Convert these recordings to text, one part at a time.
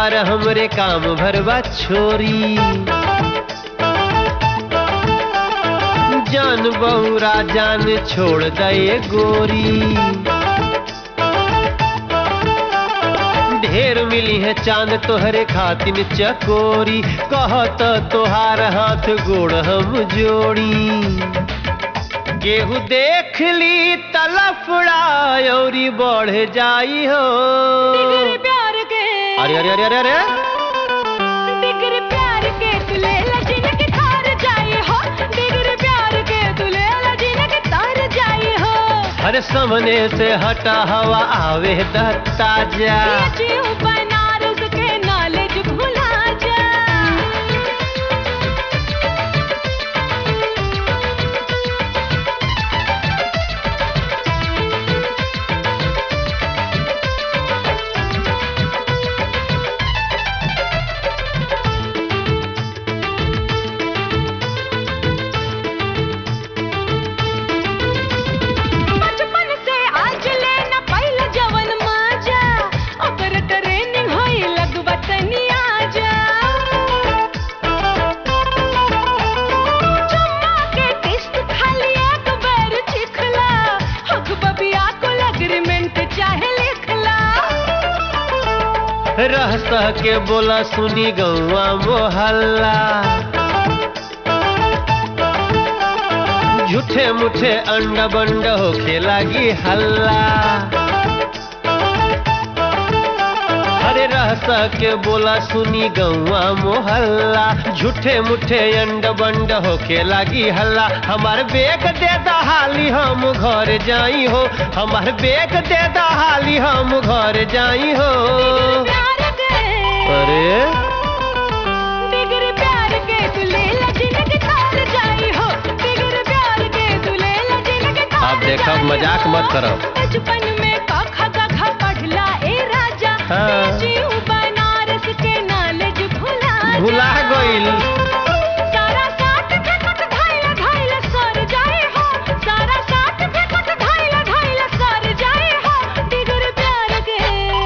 प्यार हमरे काम भरवा छोरी जान बहुरा जान छोड़ दे गोरी ढेर मिली है चांद तोहरे खातिन चकोरी कहत तोहार हाथ गोड़ हम जोड़ी केहू देख ली तलफड़ा औरी बढ़ जाई हो डिगर प्यार के अरे अरे अरे अरे अरे डिगर प्यार के तुले लजिन के तार जाए हो डिगर प्यार के तुले लजिन के तार जाए हो अरे सामने से हटा हवा आवे दत्ता जा जीव बनारस के नॉलेज भुला जा बचपन से आज लेना पहिला जवन माजा ओकर ट्रेनिंग होई लगवा तनी आजा चुम्मा के टेस्ट खाली एक बार चिखला हक बबिया को एग्रीमेंट चाहे लिखला रह सह के बोला सुनी गौआ मोहल्ला झूठे मुठे अंडा बंड होखे लागी हल्ला अरे रह सह के बोला सुनी गौआ मोहल्ला झूठे मुठे अंड बंड होके लागी हल्ला हमार बेग दे दहाली हम घर जाई हो हमार बेग दे दहाली हम घर जाई हो प्यार के अरे बिगर प्यार के तुले लजिन के तार जाई हो बिगर प्यार के तुले लजिन के तार आप देखब, जाई मजाक हो। मत करब। बचपन में कखा कखा पढ़ला ए राजा हाँ। जीव बनारस के नॉलेज भुला जा। भुला गइल सारा साथ फेंकत धाइला धाइला सर जाए हो सारा साथ फेंकत धाइला धाइला सर जाए हो डिगर प्यार के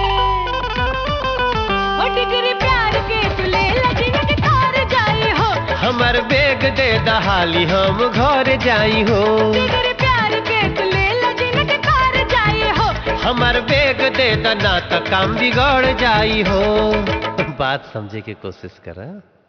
ओ डिगर प्यार के तुले लजिन के तार जाए हो हमार बेग दे दहाली हम घर जाई हो बिगर प्यार के तुले लजिन के तार जाए हो हमार बेग दे दना त काम बिगड़ जाई हो बात समझे की कोशिश कर